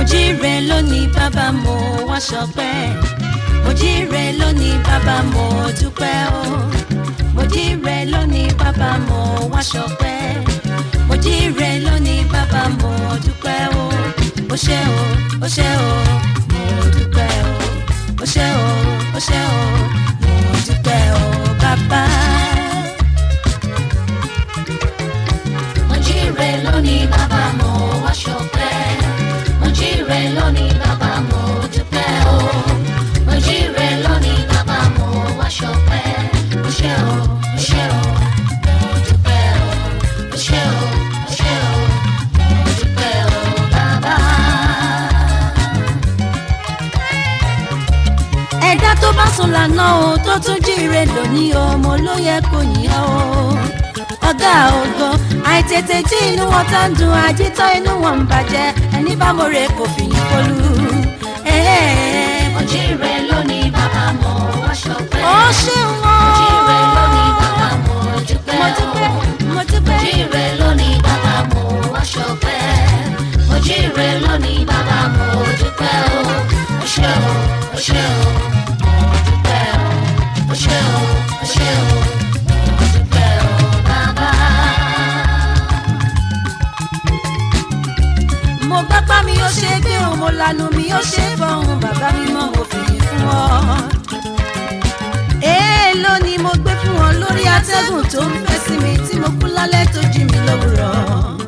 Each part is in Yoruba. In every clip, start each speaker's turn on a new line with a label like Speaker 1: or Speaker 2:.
Speaker 1: jíire lónìí bàbá mo wá ṣọpẹ́ mo jíire lónìí bàbá mo dúpẹ́ o mo jíire lónìí bàbá mo wá ṣọpẹ́ mo jíire lónìí bàbá mo dúpẹ́ o ó ṣé o ó ṣé o mo dúpẹ́ o ó ṣé o ó ṣé o mo dúpẹ́ o bàbá.
Speaker 2: mo jíire lónìí bàbá mo wá ṣọpẹ́ mo jíire lónìí bàbá mo dúpẹ́ o mo jíire lónìí bàbá mo wá ṣọpẹ́ o ṣé o o ṣé o mo dúpẹ́ o o ṣé o o ṣé o mo dúpẹ́ o bàbá.
Speaker 1: ẹ̀dá tó bá sùn lànà o tó tún jíire lónìí o mo ló yẹ kó yìn ọ́ o ọ̀gá ògo àìtètè jí inú wọn tá ń dùn àjítọ́ inú wọn ń bàjẹ́ ẹni bá mọ̀rẹ́ kò fìyìn kọlu.
Speaker 2: mo jíire lónìí bàbá mo wá ṣọpẹ́
Speaker 1: ó ṣeun o
Speaker 2: mo jíire lónìí bàbá mo dúpẹ́
Speaker 1: mo
Speaker 2: o.
Speaker 1: dúpẹ́ mo dúpẹ́
Speaker 2: jíire lónìí bàbá mo wá ṣọpẹ́ mo jíire lónìí bàbá mo dúpẹ́ o o ṣé o o ṣé o mo dúpẹ́ o o ṣé o o ṣé o mo dúpẹ́ o bàbá.
Speaker 1: mo gbápá mi ó ṣe gbé o mo lanu mi ó ṣe fọhùn bàbá mi mọ mo fìyìn fún ọ. èèló ni mo gbé fún wọn lórí atẹ́gùn tó ń fẹ́ sí mi tí mo kú lálẹ́ tó jí mi lówùrọ̀.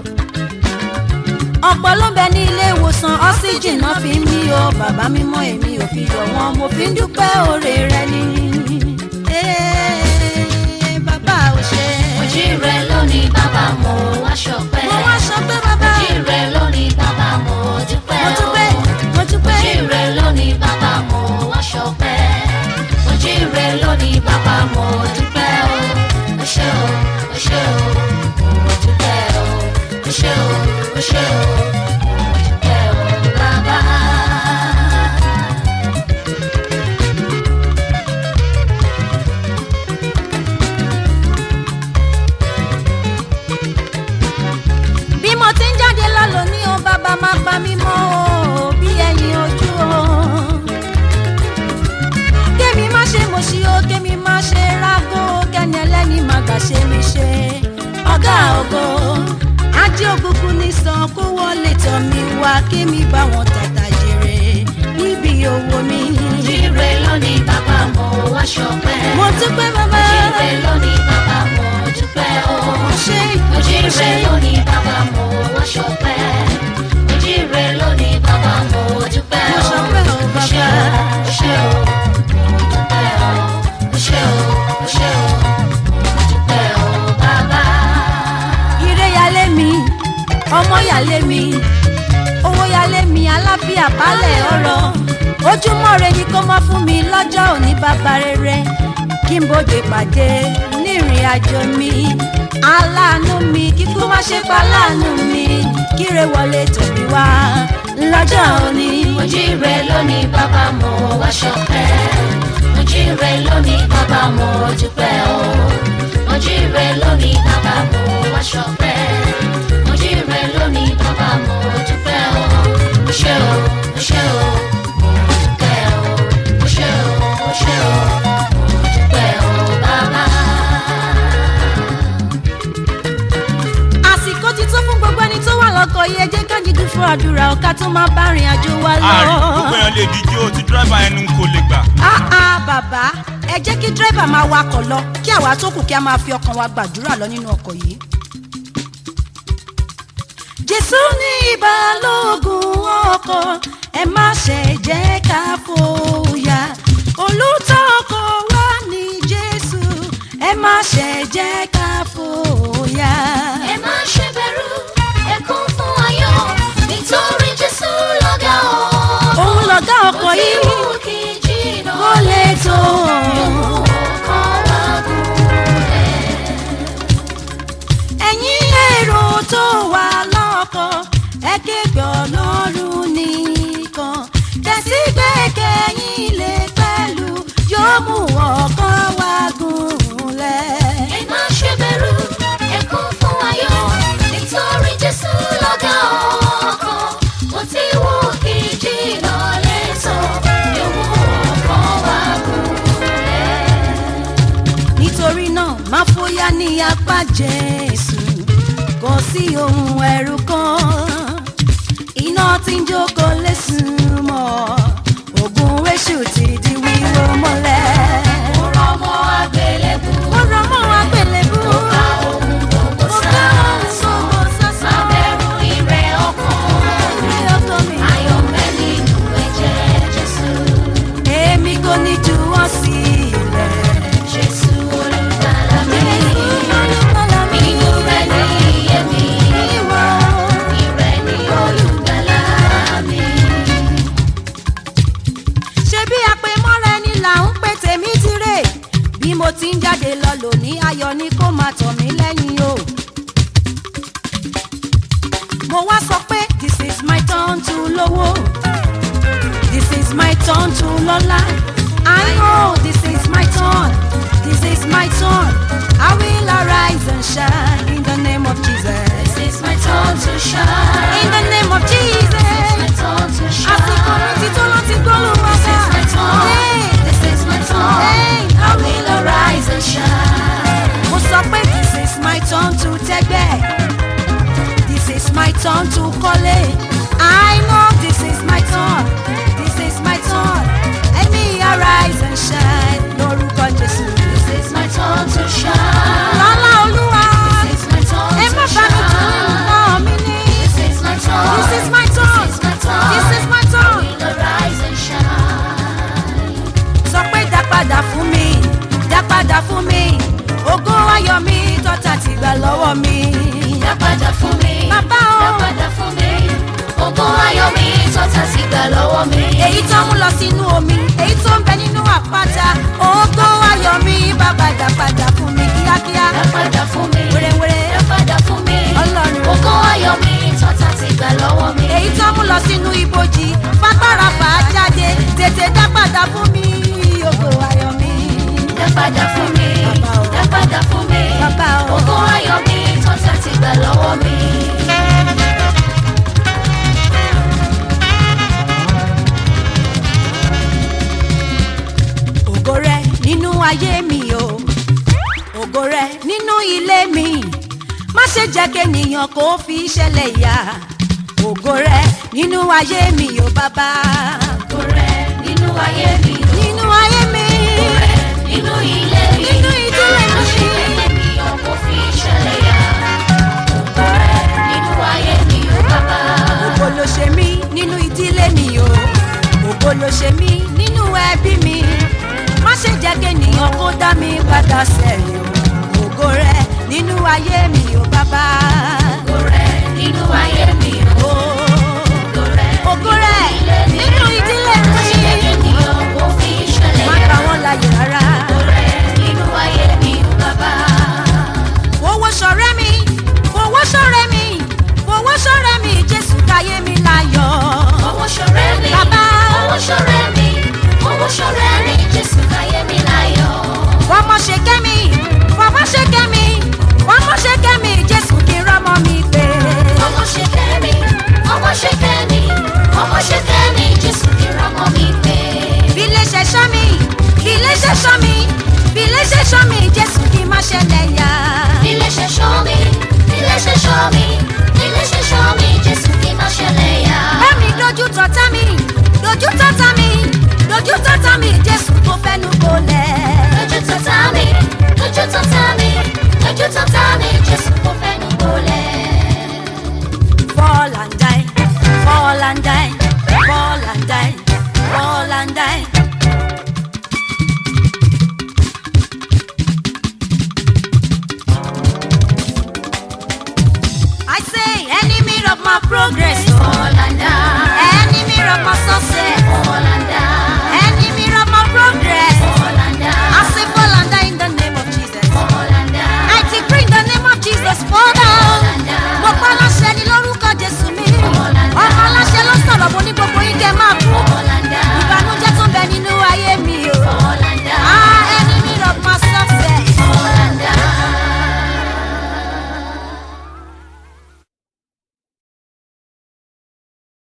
Speaker 1: ọ̀pọ̀ ló ń bẹ ní ilé ìwòsàn ọ́síjìn náà fi ń mí o bàbá mi mọ èmi ò fi yọ̀ wọ́n mo fi ń dúpẹ́ oore rẹ ni. Ee, bàbá ò ṣe.
Speaker 2: mo jíire lónìí bàbá mo wá ṣọpẹ́
Speaker 1: mo wá sọ pé bàbá
Speaker 2: mo jíire lónìí bàbá mo dúpẹ́
Speaker 1: mo
Speaker 2: o.
Speaker 1: dúpẹ́ mo
Speaker 2: mo
Speaker 1: dúpẹ́.
Speaker 2: jíire lónìí bàbá mo wá ṣọpẹ́ mo jíire lónìí bàbá mo dúpẹ́ o o ṣé o o ṣé o mo dúpẹ́ o o ṣé o o ṣé o mo dúpẹ́ o bàbá.
Speaker 1: bí mo ti ń jáde lálọ́ ní o bàbá máa pa mí mọ́ o bí ẹyin ojú o. kémi má ṣe mo ṣí o kémi má ṣe rágó kẹ́ni ẹlẹ́ni má gbà ṣe mi ṣe. ọ̀gá ògo ajé ògùnkùn ní sàn kó wọlé tọ̀ mí wá kémi bá wọn tàtà jèrè níbi owó mi.
Speaker 2: jíire lónìí bàbá mo wá ṣọpẹ́
Speaker 1: mo dúpẹ́ bàbá
Speaker 2: jíire lónìí bàbá mo dúpẹ́ o.
Speaker 1: mo ṣe
Speaker 2: mo jíire lónìí bàbá mo wá ṣọpẹ́ mo jíire lónìí bàbá mo dúpẹ́
Speaker 1: mo
Speaker 2: o.
Speaker 1: ṣọpẹ́ o
Speaker 2: o ṣé
Speaker 1: bàbá.
Speaker 2: o o ṣé o mo dúpẹ́ o o ṣé o o ṣé o mo dúpẹ́ o bàbá.
Speaker 1: ire yálé mi ọmọ yálé mi owó yálé mi aláfíà balẹ̀ ọ̀rọ̀ ojúmọ́ re ni kó má fún mi lọ́jọ́ òní bàbá rere kí n bòde pàdé nírìn àjò mi aláàánú mi kíkú má ṣe pa láàánú mi kíre wọlé tòmí wá lọ́jọ́ òní.
Speaker 2: mo jíire lónìí bàbá mo wá ṣọpẹ́ mo jíire lónìí bàbá mo dúpẹ́ o mo jíire lónìí bàbá mo wá ṣọpẹ́ mo jíire lónìí bàbá mo dúpẹ́ o mo ṣé o mo ṣé o mo dúpẹ́ o mo ṣé o mo ṣé o mo dúpẹ́ o bàbá.
Speaker 1: àsìkò ti tó fún gbogbo ẹni tó wà lọ́kọ̀ yìí ẹ jẹ́ ká jíjú fún àdúrà ọ̀ká tó máa bá rìn àjò wa lọ.
Speaker 3: àárín gbogbo èèyàn lè díje o ti dírẹ́bà ẹnu kò lè gbà.
Speaker 1: Ah ah bàbá ẹ jẹ́ kí dírẹ́bà máa wakọ̀ lọ kí àwa tó kù kí a máa fi ọkàn wa gbàdúrà lọ nínú ọkọ̀ yìí. Jésù ní ìbálògùn ọkọ̀ ẹ má ṣe jẹ́ ká fòyà olùtọ́ ọkọ̀ wa ní Jésù ẹ má ṣe jẹ́ ká fòyà.
Speaker 2: ẹ má ṣe bẹ̀rù ẹ kún fún ayọ̀ nítorí jésù lọ́gá o.
Speaker 1: Òun lọ̀gá ọkọ̀ yìí
Speaker 2: Ó ti mú kí jìnnà
Speaker 1: kó lè tó.
Speaker 2: ọkọ̀ wa gúnlẹ̀.
Speaker 1: ẹ̀yin èrò tó wà lọ́kọ̀ ẹ képe ọlọ́run nìkan tẹ̀sí gbẹ́kẹ̀yìn lè pẹ̀lú yóò mú ọkọ̀ wa gúnlẹ̀.
Speaker 2: ẹ má ṣe bẹ̀rù ẹ kún fún ayọ̀
Speaker 1: jésù kò sí ohun ẹ̀rù kan iná tí ń jókòó lè sùn mọ́ ogun èṣù ti di wíwó mọ́lẹ̀.
Speaker 2: Mo rọ̀ mọ́ àgbélébù.
Speaker 1: mo rọ mọ́ àgbélébú.
Speaker 2: Mo ká ohun gbogbo
Speaker 1: mo
Speaker 2: sá.
Speaker 1: ká ohun gbogbo sásá.
Speaker 2: Má bẹ̀rù ire ọkàn.
Speaker 1: Ilé ọkọ mi.
Speaker 2: Ayọ̀ ń bẹ nínú ẹ̀jẹ̀ Jésù.
Speaker 1: èmi kò ní juwọ́ sílẹ̀.
Speaker 2: Jésù olùgbàlà mi.
Speaker 1: olùkọ́lá mi.
Speaker 2: Inú rẹ̀ ní iye mi.
Speaker 1: ìwọ.
Speaker 2: Ìrẹ̀ ní olùgbàlà mi.
Speaker 1: ṣé bí àpèmọ́ra ẹni là ń pè tèmi ti rè bí mo ti ń jáde lọ lòní ayọ̀ ni kó máa tọ̀ mí lẹ́yìn o. mo wá sọ pé this is my turn to lówó this is my turn to lọ́lá I know this is my turn this is my turn I will arise and shine in the name of Jesus
Speaker 2: This is my turn to shine.
Speaker 1: in the name of
Speaker 2: This
Speaker 1: Jesus
Speaker 2: is my turn to shine.
Speaker 1: àsìkò mi ti tó láti gbólú wá
Speaker 2: This is my turn.
Speaker 1: Hey.
Speaker 2: This is my turn.
Speaker 1: Hey.
Speaker 2: I will arise and shine.
Speaker 1: mo sọ pé this is my turn to tẹ́gbẹ́ this is my turn to kọ́lé I know this is my turn this is my turn let me arise and shine lórúkọ Jésù.
Speaker 2: This is my turn to shine.
Speaker 1: lọ́lá olúwa
Speaker 2: This is my turn
Speaker 1: ẹ
Speaker 2: to
Speaker 1: má bá mi tún
Speaker 2: shine.
Speaker 1: nǹkan mi ní.
Speaker 2: This is my turn.
Speaker 1: This is my turn.
Speaker 2: This is my turn.
Speaker 1: This is my turn.
Speaker 2: I will arise and shine.
Speaker 1: sọ pé dá padà fún mi dá padà fún mi ògo ayọ̀ mi tọ́ta ti gbà lọ́wọ́ mi.
Speaker 2: Dá padà fún mi.
Speaker 1: Bàbá o.
Speaker 2: Dá padà fún mi. Ògo ayọ̀ mi tọ́ta sí gbà lọ́wọ́ mi.
Speaker 1: èyí tó mú lọ sínú omi èyí tó ń bẹ nínú àpáta ògo ayọ̀ mi bàbá dá padà fún mi kíákíá.
Speaker 2: Dá padà fún mi.
Speaker 1: wérewére
Speaker 2: Dá padà fún mi.
Speaker 1: Ọlọ́run.
Speaker 2: Ògo ayọ̀ mi tọ́ta sí gbà lọ́wọ́ mi.
Speaker 1: èyí tó mú lọ sínú ibojì fagbára fà á jáde tètè dá padà fún mi ògo ayọ̀ mi.
Speaker 2: Dá padà fún mi.
Speaker 1: Bàbá o.
Speaker 2: Dá padà fún mi.
Speaker 1: Bàbá o.
Speaker 2: Ògo ayọ̀ mi tọ́ta sí gbà lọ́wọ́ mi.
Speaker 1: ògo rẹ nínú ayé mi o ògo rẹ nínú ilé mi má ṣe jẹ́ kéèyàn kó fi ṣẹlẹ̀ yá ògo rẹ nínú ayé mi o bàbá
Speaker 2: Ògo rẹ̀ nínú ayé mi.
Speaker 1: nínú ayé mi
Speaker 2: Ògo rẹ̀ nínú ilé mi.
Speaker 1: Nínú ìdílé mi.
Speaker 2: Má ṣe kéèyàn kó fi ṣẹlẹ̀ yá. Ògo rẹ̀ nínú ayé mi o bàbá.
Speaker 1: ògo ló ṣe mí nínú ìdílé mi o ògo ló ṣe mí nínú ẹbí mi má ṣe jẹ́ kéèyàn kó dá mi padà sẹ́yìn o ògo rẹ nínú ayé mi o bàbá
Speaker 2: Ògo rẹ̀ nínú ayé mi